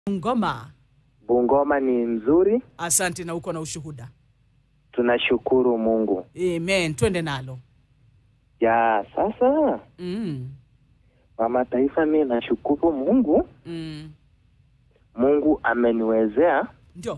Ngoma. Bungoma ni nzuri, Asante na uko na ushuhuda. tunashukuru Mungu. Amen. Twende nalo. Ya sasa, Mm. mama taifa, mi nashukuru Mungu. Mm. Mungu ameniwezea. Ndio.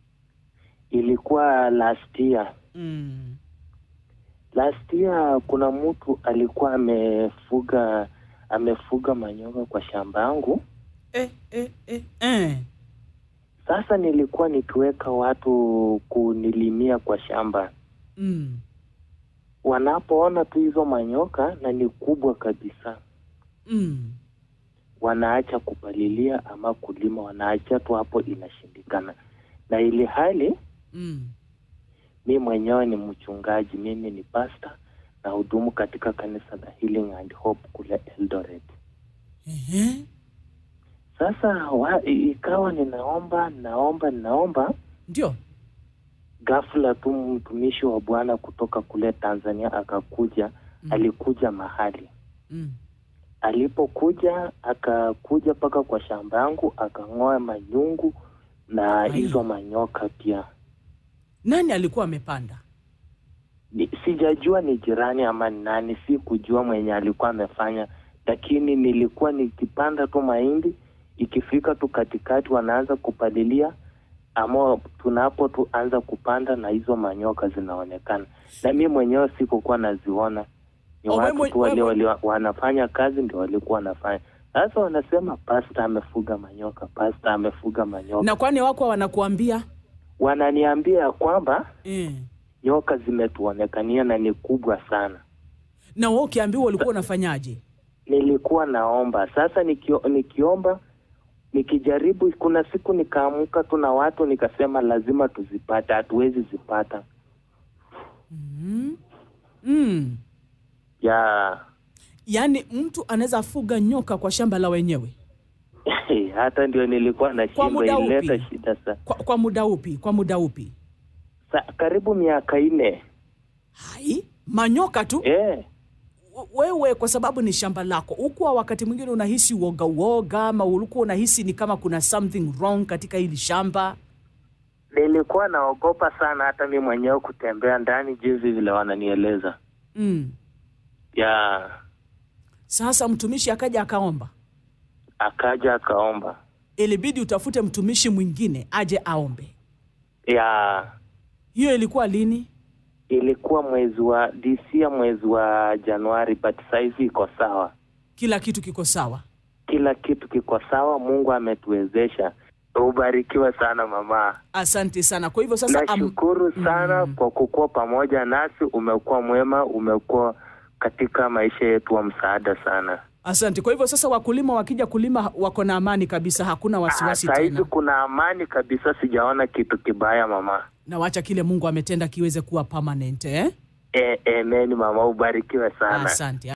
Ilikuwa last year, Mm. last year kuna mtu alikuwa amefuga amefuga manyoka kwa shamba yangu. Eh, eh, eh, eh. Sasa nilikuwa nikiweka watu kunilimia kwa shamba, Mm. wanapoona tu hizo manyoka na ni kubwa kabisa Mm. wanaacha kupalilia ama kulima, wanaacha tu hapo, inashindikana. Na ili hali Mm. mi mwenyewe ni mchungaji, mimi ni pasta na hudumu katika kanisa la Healing and Hope kule Eldoret. Ehe. Sasa wa, i- ikawa ninaomba ninaomba ninaomba, Ndio. ghafla tu mtumishi wa Bwana kutoka kule Tanzania akakuja. Mm. Alikuja mahali Mm. alipokuja akakuja mpaka kwa shamba yangu akang'oa manyungu na Ai. hizo manyoka pia. Nani alikuwa amepanda? Ni- Sijajua ni jirani ama ni nani, si kujua mwenye alikuwa amefanya, lakini nilikuwa nikipanda tu mahindi, ikifika tu katikati wanaanza kupalilia, ama tunapo tu anza kupanda na hizo manyoka zinaonekana, na mi mwenyewe sikukuwa naziona. Ni Oh, watu wewe- tu wale wewe- wali, wanafanya kazi ndio walikuwa wanafanya. Sasa wanasema pasta amefuga manyoka, pasta amefuga manyoka. Na kwani wako wanakuambia? Wananiambia ya kwamba Eh. nyoka zimetuonekania na ni kubwa sana. Na wewe ukiambiwa ulikuwa unafanyaje? nilikuwa naomba sasa nikio, nikiomba nikijaribu kuna siku nikaamka tu na watu nikasema lazima tuzipate hatuwezi zipata Mm. Mm. ya Yaani mtu anaweza fuga nyoka kwa shamba la wenyewe. hata ndio nilikuwa na Kwa shimba muda ilileta upi? shida sa. Kwa, kwa muda upi? Kwa muda upi? sa karibu miaka nne Hai, manyoka tu. eh wewe kwa sababu ni shamba lako, ukuwa wakati mwingine unahisi uoga uoga, ama ulikuwa unahisi ni kama kuna something wrong katika hili shamba? nilikuwa naogopa sana hata mi mwenyewe kutembea ndani jinsi vile wananieleza Mm. ya Sasa mtumishi akaja akaomba, akaja akaomba ilibidi utafute mtumishi mwingine aje aombe. ya Hiyo ilikuwa lini? ilikuwa mwezi wa disia mwezi wa januari but saizi iko sawa Kila kitu kiko sawa? kila kitu kiko sawa. Mungu ametuwezesha. Ubarikiwe sana mama, Asante sana. Kwa hivyo sasa am, nashukuru sana kwa kukuwa pamoja nasi. Umekuwa mwema, umekuwa katika maisha yetu wa msaada sana. asante. Kwa hivyo sasa wakulima wakija kulima wako na amani kabisa, hakuna wasiwasi Saa hizi tena, kuna amani kabisa, sijaona kitu kibaya mama. na wacha kile Mungu ametenda kiweze kuwa permanent eh? E, amen mama, ubarikiwe sana. Asante.